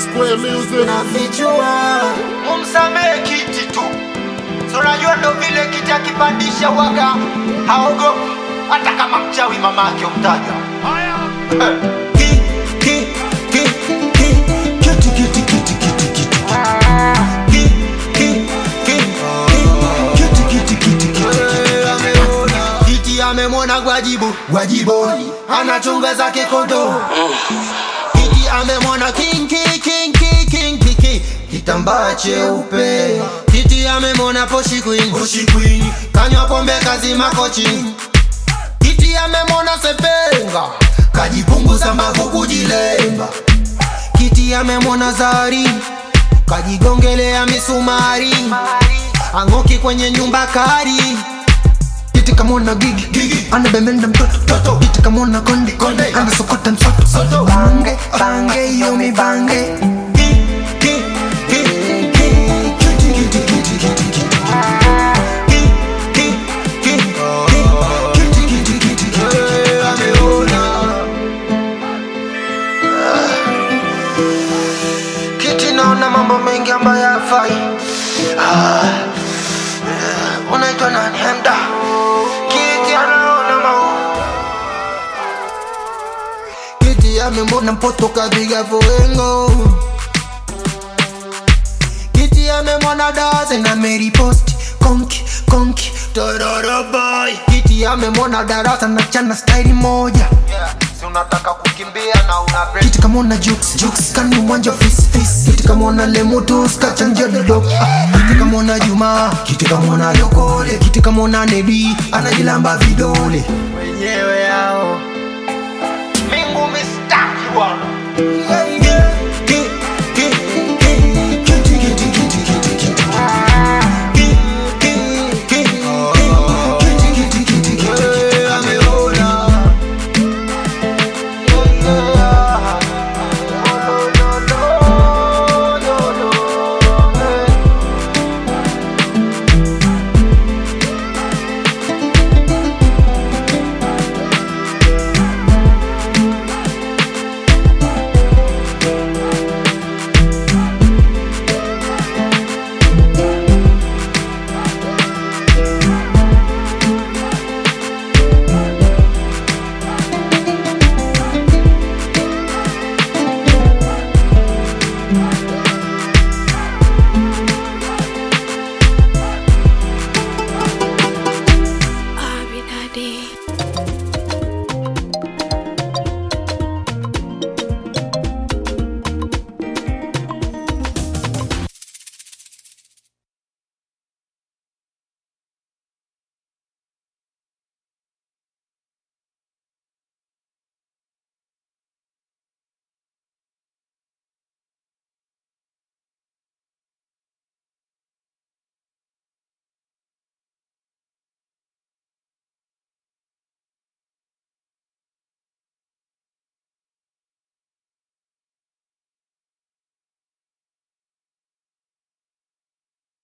Square Music. nafichua Mumsamehe kiti tu, Si unajua ndo vile kiti akipandisha waga haogopi, hata kama mchawi mamake umtaja. Ki- ki- ki- ki- kiti, kiti, kiti, kiti, kiti. Ki- ki- ki- ki- kiti, kiti, kiti, kiti, kiti. Kiti amemwona gwajibu gwajibu anachunga zake kondo Kiti amemwona king king king king king king king kitambaa cheupe Kiti amemwona poshi queen poshi queen kanywa pombe kazima kochi Kiti amemwona sepenga kajipunguza mavu kujilemba Kiti amemwona zari kajigongelea misumari ang'oki kwenye nyumba kari Kiti kamwona gigi gigi anabemenda mtoto toto Kiti kamwona konde konde anasokota msoto bange bange yomi bange Ki- ki- ki- ki- kiti, kiti, kiti, kiti, kiti. Ki- ki- ki- ki- kiti, kiti, kiti, kiti. Kiti naona mambo mengi ambayo yafai Ah, eh, unaitwa nani hemda Kiti anaona mambo Kiti amemwona mpoto kapiga fuengo Kiti amemwona daze na Mary Post Konki, konki, tororo boy Kiti amemwona darasa na chana staili moja Si unataka kukimbia na una break. Kiti kamwona Jux, Jux kani mwanja fis, fis Kiti kamwona Lemutus kachanja dodo ah, Kiti kamwona Juma, kiti kamwona Lokole Kiti kamwona Nedi, anajilamba vidole wenyewe hao